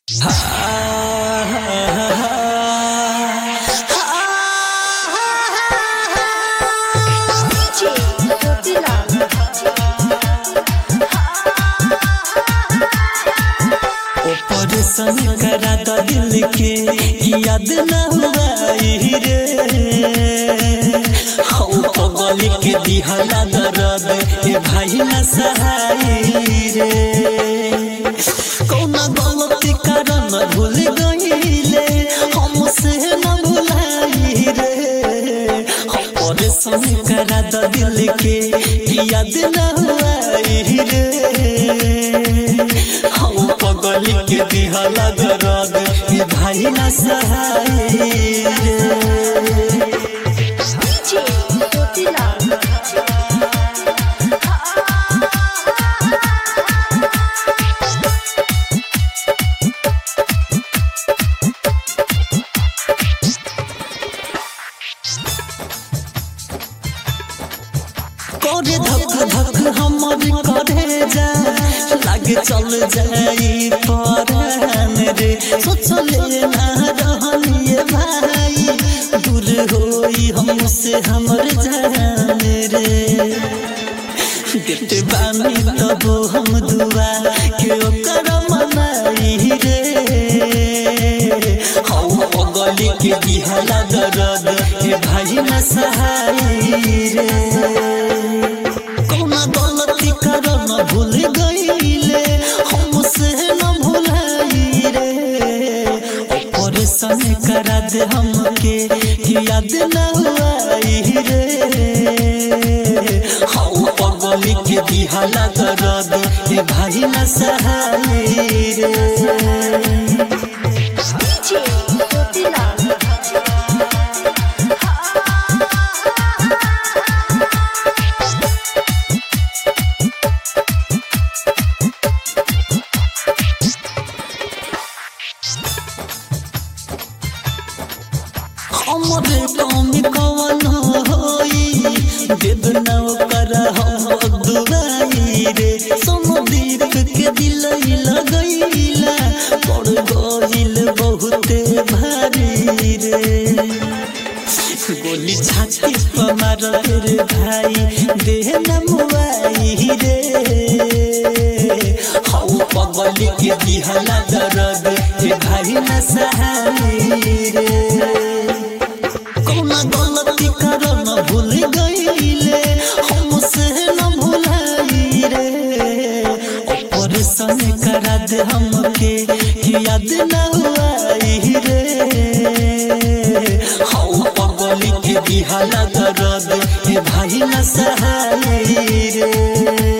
Operation करा द दिल के याद न हुआई रे हौ पगल के दिहला दर्द ए भाई न सहाई रे कौना गलती कारण भूल गईले हमसे न भुलाई रे ऑपरेशन करा द दिल के याद न हुआई रे हौ पगल के दिहला दर्द ए भाई न सहाई रे DJ Totila. करे धक धक हमर करे जा लागे चल जाई परान रे सोचले ना रहलिए भाई दूर होई हमसे हमर जान रे देते बानी तब हम दुआ के ओकर मनाई रे हौ गली के दिहला दर्द हे भाई न सहाई रे कौना गलती करन भूल गईले हमसे न भुलाई रे ऑपरेशन करा दे हमके कि याद न हुआई रे हौ पगली के दिहला दर्द ए भाई न सहाई रे DJ Totila. हमरे कौमी कवन होई देव न कर हम दुआई रे समदीप के दिल लगैला पड़ गइल बहुते भारी रे गोली छाती पर मार रे भाई देह न मुआई रे हौ पगली के दिहला दर्द हे भाई न सहाई रे कौना गलती करन भूल गईले हमसे न भुलाई रे ऑपरेशन करा दे हमके कि याद न हुआई रे हौ पगली के दिहला दर्द हे भाई न सहाई रे